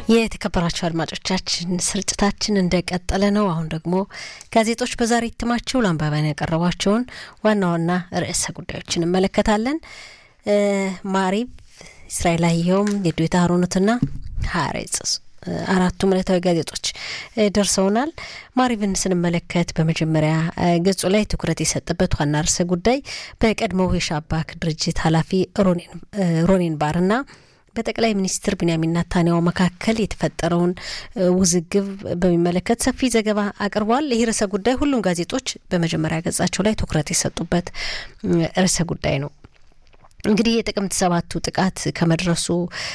የተከበራቸው አድማጮቻችን ስርጭታችን እንደቀጠለ ነው። አሁን ደግሞ ጋዜጦች በዛሬ እትማቸው ለአንባቢያን ያቀረቧቸውን ዋና ዋና ርዕሰ ጉዳዮች እንመለከታለን። ማሪብ፣ እስራኤል አየሁም፣ የዱዌታ ሀሮኖትና ሀሬጽ አራቱም ዕለታዊ ጋዜጦች ደርሰውናል። ማሪብን ስንመለከት በመጀመሪያ ገጹ ላይ ትኩረት የሰጠበት ዋና ርዕሰ ጉዳይ በቀድሞው የሻባክ ድርጅት ኃላፊ ሮኔን ባርና በጠቅላይ ሚኒስትር ቢንያሚን ናታንያሁ መካከል የተፈጠረውን ውዝግብ በሚመለከት ሰፊ ዘገባ አቅርቧል። ይህ ርዕሰ ጉዳይ ሁሉም ጋዜጦች በመጀመሪያ ገጻቸው ላይ ትኩረት የሰጡበት ርዕሰ ጉዳይ ነው። እንግዲህ የጥቅምት ሰባቱ ጥቃት ከመድረሱ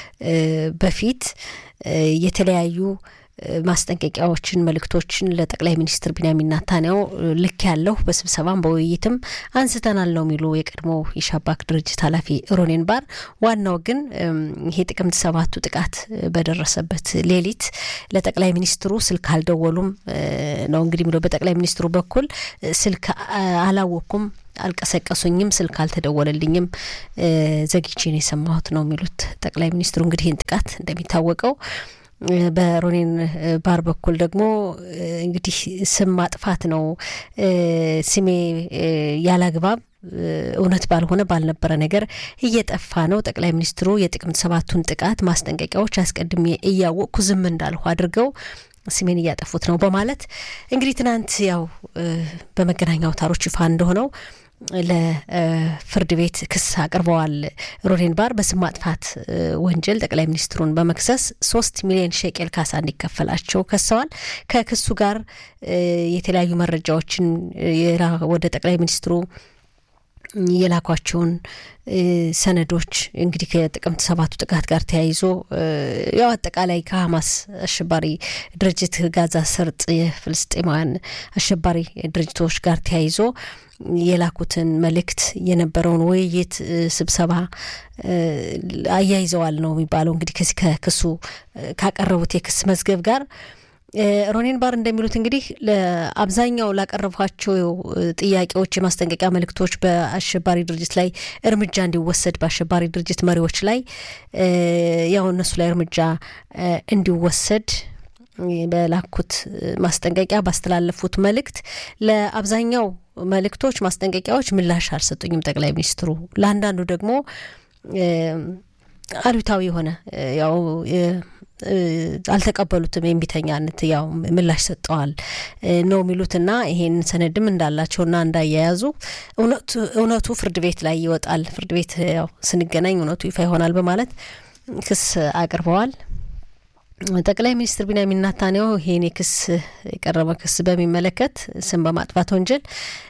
በፊት የተለያዩ ማስጠንቀቂያዎችን፣ መልእክቶችን ለጠቅላይ ሚኒስትር ቢንያሚን ናታንያሁ ልክ ያለሁ በስብሰባም በውይይትም አንስተናል ነው የሚሉ የቀድሞ የሻባክ ድርጅት ኃላፊ ሮኔን ባር። ዋናው ግን ይሄ ጥቅምት ሰባቱ ጥቃት በደረሰበት ሌሊት ለጠቅላይ ሚኒስትሩ ስልክ አልደወሉም ነው እንግዲህ የሚለው። በጠቅላይ ሚኒስትሩ በኩል ስልክ አላወቅኩም አልቀሰቀሱኝም፣ ስልክ አልተደወለልኝም፣ ዘግቼ ነው የሰማሁት ነው የሚሉት ጠቅላይ ሚኒስትሩ። እንግዲህ ይህን ጥቃት እንደሚታወቀው በሮኔን ባር በኩል ደግሞ እንግዲህ ስም ማጥፋት ነው፣ ስሜ ያላግባብ እውነት ባልሆነ ባልነበረ ነገር እየጠፋ ነው። ጠቅላይ ሚኒስትሩ የጥቅምት ሰባቱን ጥቃት ማስጠንቀቂያዎች አስቀድሜ እያወቅኩ ዝም እንዳልሁ አድርገው ስሜን እያጠፉት ነው በማለት እንግዲህ ትናንት ያው በመገናኛ አውታሮች ይፋ እንደሆነው ለፍርድ ቤት ክስ አቅርበዋል። ሮኔን ባር በስም ማጥፋት ወንጀል ጠቅላይ ሚኒስትሩን በመክሰስ ሶስት ሚሊዮን ሼቄል ካሳ እንዲከፈላቸው ከሰዋል። ከክሱ ጋር የተለያዩ መረጃዎችን ወደ ጠቅላይ ሚኒስትሩ የላኳቸውን ሰነዶች እንግዲህ ከጥቅምት ሰባቱ ጥቃት ጋር ተያይዞ ያው አጠቃላይ ከሀማስ አሸባሪ ድርጅት ጋዛ ሰርጥ የፍልስጤማውያን አሸባሪ ድርጅቶች ጋር ተያይዞ የላኩትን መልእክት የነበረውን ውይይት ስብሰባ አያይዘዋል ነው የሚባለው። እንግዲህ ከዚህ ከክሱ ካቀረቡት የክስ መዝገብ ጋር ሮኔን ባር እንደሚሉት እንግዲህ ለአብዛኛው ላቀረቧቸው ጥያቄዎች፣ የማስጠንቀቂያ መልእክቶች በአሸባሪ ድርጅት ላይ እርምጃ እንዲወሰድ በአሸባሪ ድርጅት መሪዎች ላይ ያው እነሱ ላይ እርምጃ እንዲወሰድ በላኩት ማስጠንቀቂያ ባስተላለፉት መልእክት ለአብዛኛው መልእክቶች፣ ማስጠንቀቂያዎች ምላሽ አልሰጡኝም ጠቅላይ ሚኒስትሩ። ለአንዳንዱ ደግሞ አሉታዊ የሆነ ያው አልተቀበሉትም። የሚተኛነት ያው ምላሽ ሰጠዋል ነው የሚሉትና ይሄን ሰነድም እንዳላቸውና እንዳያያዙ እውነቱ ፍርድ ቤት ላይ ይወጣል፣ ፍርድ ቤት ያው ስንገናኝ እውነቱ ይፋ ይሆናል በማለት ክስ አቅርበዋል። ጠቅላይ ሚኒስትር ቢንያሚን ናታንያሁ ይሄን የክስ የቀረበ ክስ በሚመለከት ስም በማጥፋት ወንጀል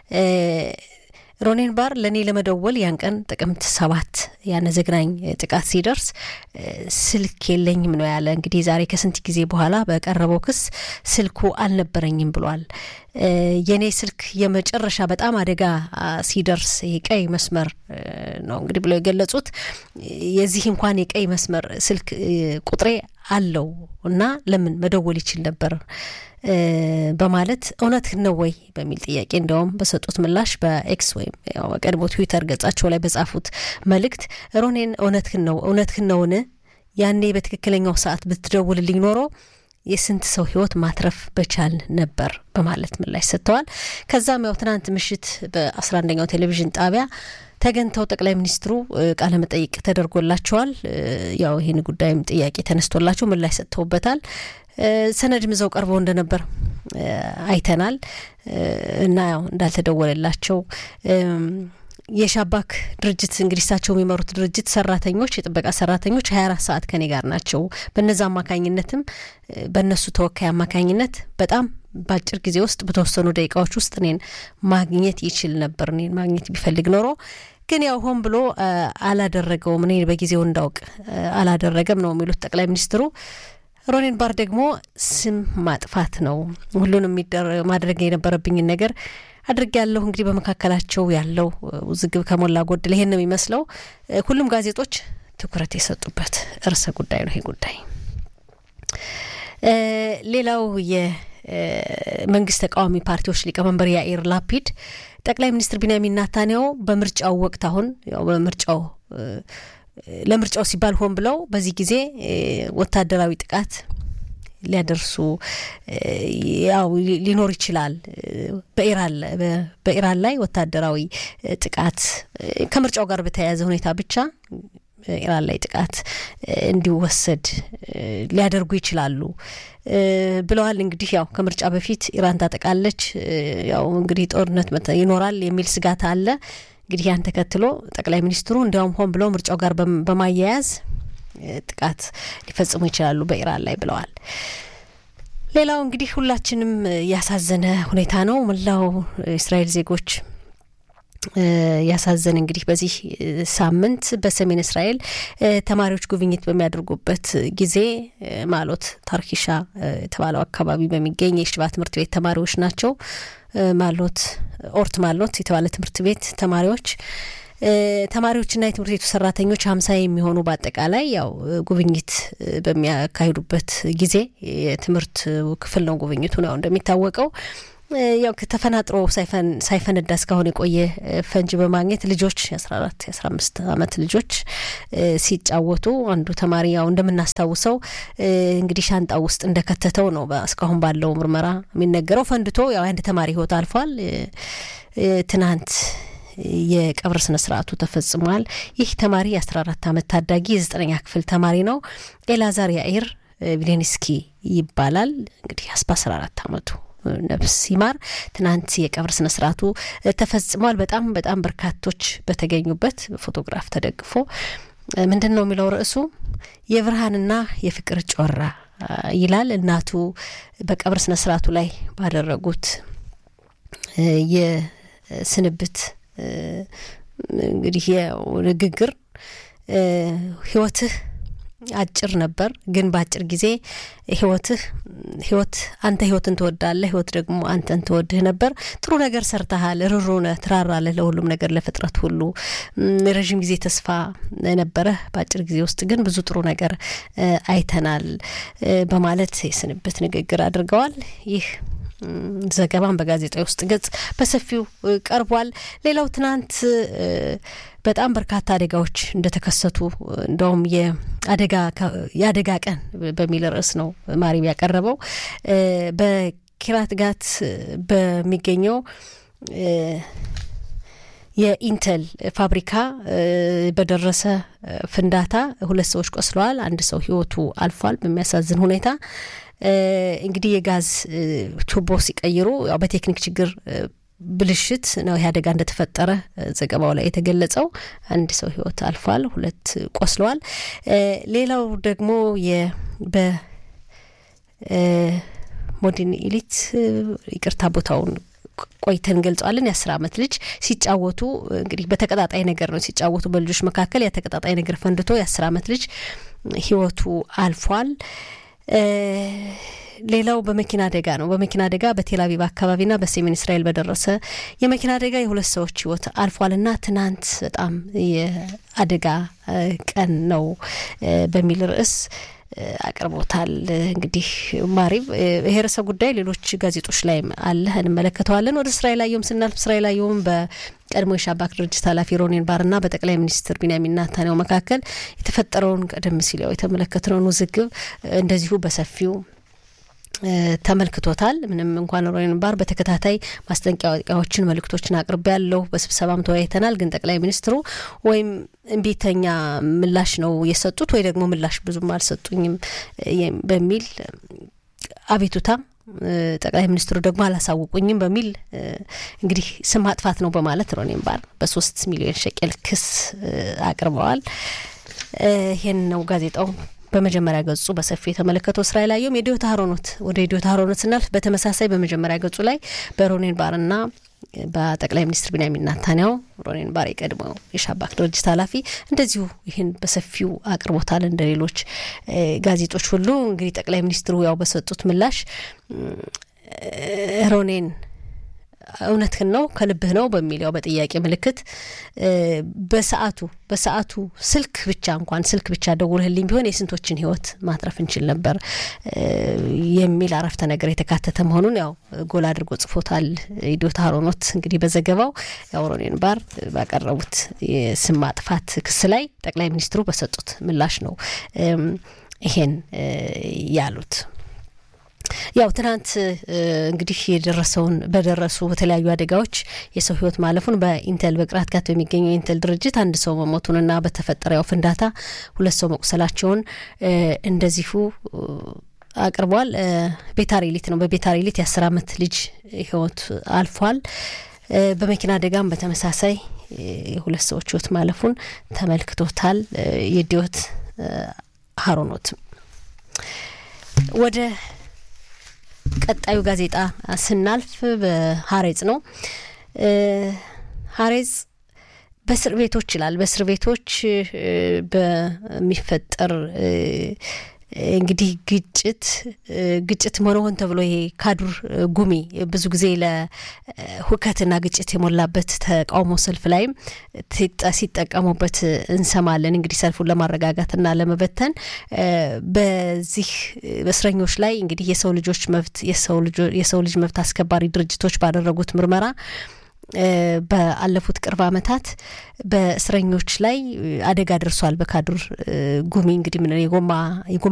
ሮኔን ባር ለእኔ ለመደወል ያን ቀን ጥቅምት ሰባት ያነ ዘግናኝ ጥቃት ሲደርስ ስልክ የለኝም ነው ያለ። እንግዲህ ዛሬ ከስንት ጊዜ በኋላ በቀረበው ክስ ስልኩ አልነበረኝም ብሏል። የእኔ ስልክ የመጨረሻ በጣም አደጋ ሲደርስ የቀይ መስመር ነው እንግዲህ ብለው የገለጹት የዚህ እንኳን የቀይ መስመር ስልክ ቁጥሬ አለው እና ለምን መደወል ይችል ነበር በማለት እውነት ነው ወይ በሚል ጥያቄ እንዲያውም በሰጡት ምላሽ በኤክስ ወይም ቀድሞ ትዊተር ገጻቸው ላይ በጻፉት መልእክት ሮኔን እውነትህን ነው እውነትህን ነውን? ያኔ በትክክለኛው ሰዓት ብትደውልልኝ ኖሮ የስንት ሰው ሕይወት ማትረፍ በቻል ነበር በማለት ምላሽ ሰጥተዋል። ከዛም ያው ትናንት ምሽት በአስራ አንደኛው ቴሌቪዥን ጣቢያ ተገኝተው ጠቅላይ ሚኒስትሩ ቃለ መጠይቅ ተደርጎላቸዋል። ያው ይህን ጉዳይም ጥያቄ ተነስቶላቸው ምላሽ ሰጥተውበታል። ሰነድም ይዘው ቀርበው እንደነበር አይተናል እና ያው እንዳልተደወለላቸው የሻባክ ድርጅት እንግዲህ እሳቸው የሚመሩት ድርጅት ሰራተኞች የጥበቃ ሰራተኞች ሀያ አራት ሰዓት ከኔ ጋር ናቸው። በነዛ አማካኝነትም በእነሱ ተወካይ አማካኝነት በጣም በአጭር ጊዜ ውስጥ በተወሰኑ ደቂቃዎች ውስጥ እኔን ማግኘት ይችል ነበር። እኔን ማግኘት ቢፈልግ ኖሮ ግን ያው ሆን ብሎ አላደረገውም። እኔ በጊዜው እንዳውቅ አላደረገም ነው የሚሉት ጠቅላይ ሚኒስትሩ። ሮኔን ባር ደግሞ ስም ማጥፋት ነው ሁሉንም ማድረግ የነበረብኝን ነገር አድርግ ያለሁ እንግዲህ በመካከላቸው ያለው ውዝግብ ከሞላ ጎደል ይሄን ነው የሚመስለው። ሁሉም ጋዜጦች ትኩረት የሰጡበት ርዕሰ ጉዳይ ነው ይሄ ጉዳይ። ሌላው የመንግስት ተቃዋሚ ፓርቲዎች ሊቀመንበር ያኢር ላፒድ ጠቅላይ ሚኒስትር ቢንያሚን ናታንያሁ በምርጫው ወቅት አሁን ያው በምርጫው ለምርጫው ሲባል ሆን ብለው በዚህ ጊዜ ወታደራዊ ጥቃት ሊያደርሱ ያው ሊኖር ይችላል። በኢራን ላይ ወታደራዊ ጥቃት ከምርጫው ጋር በተያያዘ ሁኔታ ብቻ ኢራን ላይ ጥቃት እንዲወሰድ ሊያደርጉ ይችላሉ ብለዋል። እንግዲህ ያው ከምርጫ በፊት ኢራን ታጠቃለች፣ ያው እንግዲህ ጦርነት ይኖራል የሚል ስጋት አለ። እንግዲህ ያን ተከትሎ ጠቅላይ ሚኒስትሩ እንዲያውም ሆን ብለው ምርጫው ጋር በማያያዝ ጥቃት ሊፈጽሙ ይችላሉ በኢራን ላይ ብለዋል። ሌላው እንግዲህ ሁላችንም ያሳዘነ ሁኔታ ነው። መላው እስራኤል ዜጎች ያሳዘን እንግዲህ በዚህ ሳምንት በሰሜን እስራኤል ተማሪዎች ጉብኝት በሚያደርጉበት ጊዜ ማሎት ታርኪሻ የተባለው አካባቢ በሚገኝ የሽባ ትምህርት ቤት ተማሪዎች ናቸው። ማሎት ኦርት ማሎት የተባለ ትምህርት ቤት ተማሪዎች ተማሪዎችና የትምህርት ቤቱ ሰራተኞች ሀምሳ የሚሆኑ በአጠቃላይ ያው ጉብኝት በሚያካሂዱበት ጊዜ የትምህርት ክፍል ነው ጉብኝቱ ነው እንደሚታወቀው ያው ተፈናጥሮ ሳይፈነዳ እስካሁን የቆየ ፈንጅ በማግኘት ልጆች የአስራ አራት የአስራ አምስት አመት ልጆች ሲጫወቱ አንዱ ተማሪ ያው እንደምናስታውሰው እንግዲህ ሻንጣ ውስጥ እንደከተተው ነው እስካሁን ባለው ምርመራ የሚነገረው። ፈንድቶ ያው አንድ ተማሪ ህይወት አልፏል። ትናንት የቀብር ስነ ስርዓቱ ተፈጽሟል። ይህ ተማሪ የአስራ አራት አመት ታዳጊ የዘጠነኛ ክፍል ተማሪ ነው። ኤላዛር ያኢር ቪሌንስኪ ይባላል። እንግዲህ በአስራ አራት አመቱ ነፍስ ይማር። ትናንት የቀብር ስነ ስርዓቱ ተፈጽሟል። በጣም በጣም በርካቶች በተገኙበት በፎቶግራፍ ተደግፎ ምንድን ነው የሚለው ርዕሱ የብርሃንና የፍቅር ጮራ ይላል። እናቱ በቀብር ስነ ስርዓቱ ላይ ባደረጉት የስንብት እንግዲህ ንግግር ህይወትህ አጭር ነበር፣ ግን በአጭር ጊዜ ህይወትህ ህይወት አንተ ህይወትን ትወዳለህ፣ ህይወት ደግሞ አንተን ትወድህ ነበር። ጥሩ ነገር ሰርተሃል፣ ርሩ ነህ፣ ትራራለህ ለሁሉም ነገር ለፍጥረት ሁሉ። ረዥም ጊዜ ተስፋ ነበረህ፣ በአጭር ጊዜ ውስጥ ግን ብዙ ጥሩ ነገር አይተናል በማለት የስንብት ንግግር አድርገዋል። ይህ ዘገባን በጋዜጣ ውስጥ ገጽ በሰፊው ቀርቧል። ሌላው ትናንት በጣም በርካታ አደጋዎች እንደተከሰቱ እንደውም የአደጋ ቀን በሚል ርዕስ ነው ማሪብ ያቀረበው። በኪራት ጋት በሚገኘው የኢንተል ፋብሪካ በደረሰ ፍንዳታ ሁለት ሰዎች ቆስለዋል። አንድ ሰው ህይወቱ አልፏል በሚያሳዝን ሁኔታ። እንግዲህ የጋዝ ቱቦ ሲቀይሩ ያው በቴክኒክ ችግር ብልሽት ነው ይህ አደጋ እንደተፈጠረ ዘገባው ላይ የተገለጸው። አንድ ሰው ህይወት አልፏል፣ ሁለት ቆስለዋል። ሌላው ደግሞ በሞዲን ኢሊት ይቅርታ ቦታውን ቆይተን እንገልጸዋለን። የአስር አመት ልጅ ሲጫወቱ እንግዲህ በተቀጣጣይ ነገር ነው ሲጫወቱ በልጆች መካከል ያ ተቀጣጣይ ነገር ፈንድቶ የአስር አመት ልጅ ህይወቱ አልፏል። ሌላው በመኪና አደጋ ነው። በመኪና አደጋ በቴልአቪቭ አካባቢና በሰሜን እስራኤል በደረሰ የመኪና አደጋ የሁለት ሰዎች ህይወት አልፏልና ትናንት በጣም የአደጋ ቀን ነው በሚል ርዕስ አቅርቦታል። እንግዲህ ማሪብ ይሄ ርዕሰ ጉዳይ ሌሎች ጋዜጦች ላይም አለ እንመለከተዋለን። ወደ እስራኤል አየሁም ስናልፍ እስራኤል አየሁም በቀድሞ የሻባክ ድርጅት ኃላፊ ሮኔን ባርና በጠቅላይ ሚኒስትር ቢንያሚን ኔታንያሁ መካከል የተፈጠረውን ቀደም ሲል ያው የተመለከትነውን ውዝግብ እንደዚሁ በሰፊው ተመልክቶታል። ምንም እንኳን ሮኔን ባር በተከታታይ ማስጠንቀቂያዎችን፣ መልእክቶችን አቅርቤ ያለሁ በስብሰባም ተወያይተናል። ግን ጠቅላይ ሚኒስትሩ ወይም እምቢተኛ ምላሽ ነው የሰጡት ወይ ደግሞ ምላሽ ብዙም አልሰጡኝም በሚል አቤቱታ ጠቅላይ ሚኒስትሩ ደግሞ አላሳውቁኝም በሚል እንግዲህ ስም ማጥፋት ነው በማለት ሮኔን ባር በሶስት ሚሊዮን ሸቄል ክስ አቅርበዋል። ይህን ነው ጋዜጣው በመጀመሪያ ገጹ በሰፊው የተመለከተው እስራኤል አየሁም የዲዮታ ሀሮኖት ወደ ዲዮታ ሀሮኖት ስናልፍ በተመሳሳይ በመጀመሪያ ገጹ ላይ በሮኔን ባርና በጠቅላይ ሚኒስትር ቢንያሚን ኔታንያሁ ሮኔን ባር የቀድሞው የሻባክ ድርጅት ኃላፊ እንደዚሁ ይህን በሰፊው አቅርቦታል። እንደ ሌሎች ጋዜጦች ሁሉ እንግዲህ ጠቅላይ ሚኒስትሩ ያው በሰጡት ምላሽ ሮኔን እውነትህን ነው ከልብህ ነው በሚል ያው በጥያቄ ምልክት በሰዓቱ በሰዓቱ ስልክ ብቻ እንኳን ስልክ ብቻ ደውልህልኝ ቢሆን የስንቶችን ሕይወት ማትረፍ እንችል ነበር የሚል አረፍተ ነገር የተካተተ መሆኑን ያው ጎል አድርጎ ጽፎታል ኢዶታ ሀሮኖት እንግዲህ በዘገባው የአውሮኔን ባር ባቀረቡት የስም ማጥፋት ክስ ላይ ጠቅላይ ሚኒስትሩ በሰጡት ምላሽ ነው ይሄን ያሉት። ያው ትናንት እንግዲህ የደረሰውን በደረሱ በተለያዩ አደጋዎች የሰው ህይወት ማለፉን በኢንቴል በቅራት ጋት በሚገኘው የኢንቴል ድርጅት አንድ ሰው መሞቱንና በተፈጠረ ያው ፍንዳታ ሁለት ሰው መቁሰላቸውን እንደዚሁ አቅርቧል። ቤታሪሊት ነው። በቤታሪሊት የአስር አመት ልጅ ህይወት አልፏል። በመኪና አደጋም በተመሳሳይ የሁለት ሰዎች ህይወት ማለፉን ተመልክቶታል። የዲዮት ሀሮኖት ወደ ቀጣዩ ጋዜጣ ስናልፍ በሀሬጽ ነው። ሀሬጽ በእስር ቤቶች ይላል። በእስር ቤቶች በሚፈጠር እንግዲህ ግጭት ግጭት ሆነ ሆን ተብሎ ይሄ ካዱር ጉሚ ብዙ ጊዜ ለሁከትና ግጭት የሞላበት ተቃውሞ ሰልፍ ላይም ሲጠቀሙበት እንሰማለን። እንግዲህ ሰልፉን ለማረጋጋትና ለመበተን በዚህ በእስረኞች ላይ እንግዲህ የሰው ልጆች መብት የሰው ልጅ መብት አስከባሪ ድርጅቶች ባደረጉት ምርመራ በአለፉት ቅርብ ዓመታት በእስረኞች ላይ አደጋ ደርሷል። በካዱር ጉሚ እንግዲህ ምን የጎማ